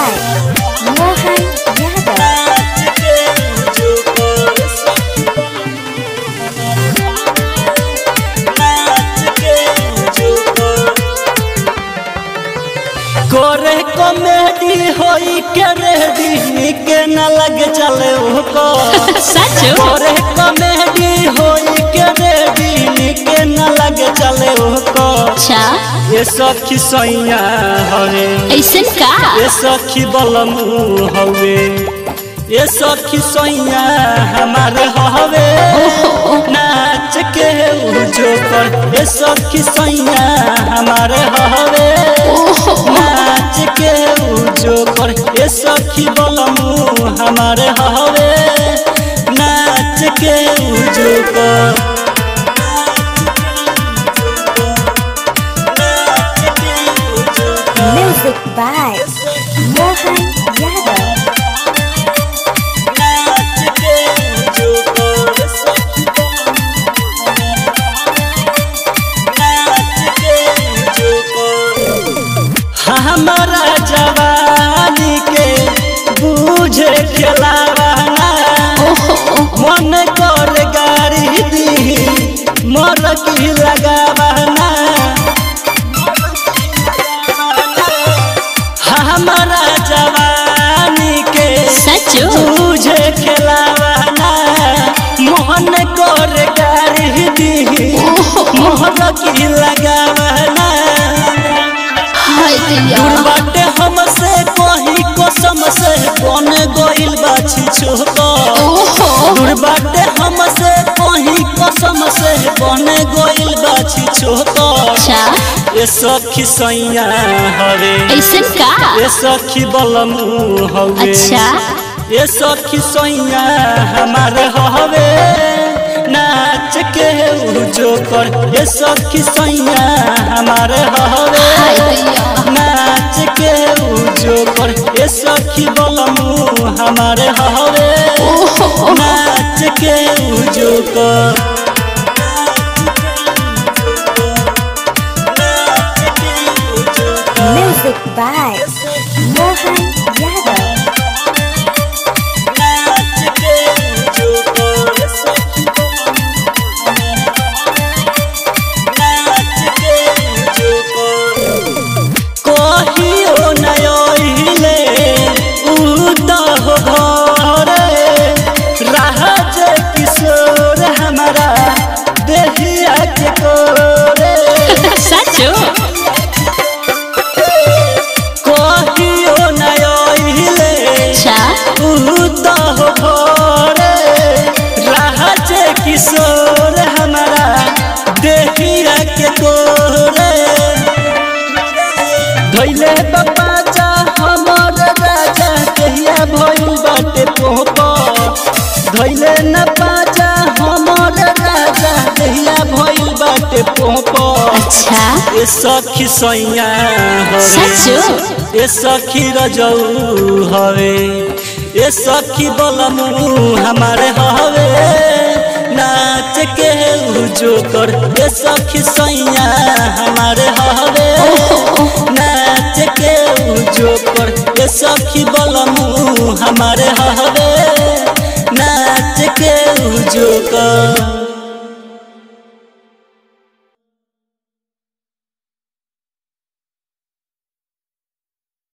by Mohan Yadav. करे comedy होई के रेडी के न लग चले ओको सच करे कॉमेडी होई के रेडी के न लग चले ओको अच्छा ये सखी सैया हवे ऐसन का ये सखी बलमू हवे ये सखी सैया हमारे हवे नाच के उजो कर ये सखी सैया हमारे हवे नाच के उजो कर ये सखी बलमू हमारे हवे नाच के उजो कर Music by Mohan Yadav. हमारा जवानी के बूझे खिलावाना मन कर गाड़ी दी मर की लगावाना हमारा जवानी के सच तुझे खिलावाना मोहन कर गाड़ी दी मोहर की लगावाना हाय दैया दूर बाटे हमसे कहीं कसम से कौन गोइल बाछी छोको ओहो दूर बाटे हमसे कहीं कसम से कौन गोइल बाछी छोको अच्छा ये सखी सैया हवे ऐसन का ये सखी बलमू हवे अच्छा ये सखी सैया हमारे हवे नाच के उजो कर ये सखी सैया हमारे हवे हाय दैया नाच के उजो कर ये सखी बलमू हमारे हवे नाच के उजो कर Music by Mohan Yadav. कहियो नयोइले उदह घरे राज किशोर हमारा देहिया के कोरे सच कहियो नयोइले अच्छा उदह घरे राज किशोर हमारा देहिया के कोरे धैले बाबा जा हमर राजा कहिया भइल बाटे पोप धैले न बाजा हमर राजा कहिया भइल बाटे पोप अच्छा ए सखी सैया हवे सच ए सखी रजऊ हवे ए सखी बलमू हमारे हवे नाच के उजो कर ए सखी सैया हमारे हवे नाच के उजो कर ए सखी बलमू हमारे हवे नाच के उजो कर